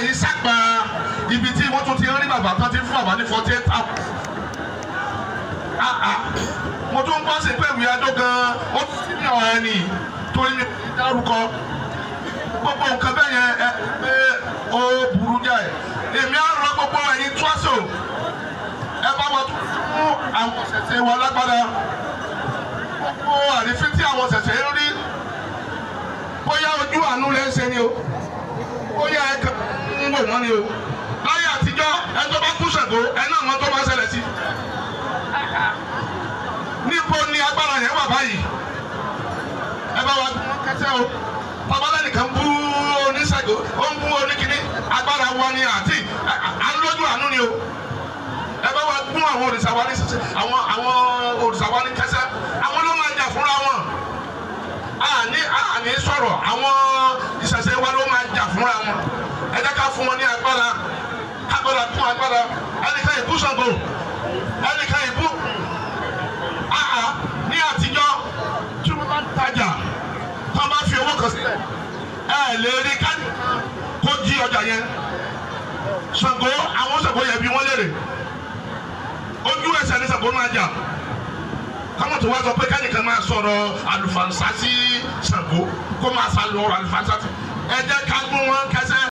yìí sápá ibi tí wọ́n tún ti rí bàbá tán ti fún bàbá ní forty eight hours. Ah, ah. mo tún gbọ́ sí pé ìwé adó gan-an ó tún sí ní ọ̀hán ni torí mi ò ní dárúkọ gbogbo nǹkan bẹ́ẹ̀ yẹn ẹ pé ó burú jáì èmi á rọ gbogbo ẹ̀yin túwásò ẹ bá wa tún fún àwọn ṣẹ̀ṣẹ̀ wa lágbára gbogbo àrífín tí àwọn ṣẹ̀ṣẹ̀ ń rí bóyá ojú àánú lẹ́ ń ṣe ni o bóyá ẹ kàn ń wò wọ́n ni o láyé àtijọ́ ẹ tó bá kú Ṣàngó ẹ náà mọ̀ tó bá ṣẹlẹ̀ sí níbo ni agbára yẹn wà báyìí ẹ bá wa dún kẹsẹ́ o babalẹ nìkan bú oníṣègùn ó ń bú oníkíní agbára wa ni àti à ń lójú àánú ni o ẹ bá wa gún àwọn òrìṣà wa ní sísè àwọn àwọn òrìṣà wa ní kẹsẹ àwọn ló máa jà fúnra wọn àní àní sọ̀rọ̀ àwọn ìṣẹ̀ṣẹ̀ wa ló máa jà fúnra wọn ẹ jẹ́ ká fún wọn ní agbára agbára kún agbára ẹnìkan ìbú Ṣàngó ẹnìkan ìbú àhà ní àtijọ́ tí wọ́n bá ń tajà tó bá fi owó kan sílẹ̀ ẹ lè rí káàdì kó jí ọjà yẹn Ṣàngó àwọn Ṣàngó yẹn bí wọ́n léèrè ojú ẹsẹ̀ ní Ṣàngó máa jà káwọn tó wá sọ pé kẹ́nìkan máa sọ̀rọ̀ àlùfànṣá sí Ṣàngó kó máa sá lọ àlùfànṣá sí ẹ jẹ́ ká gún wọn kẹsẹ́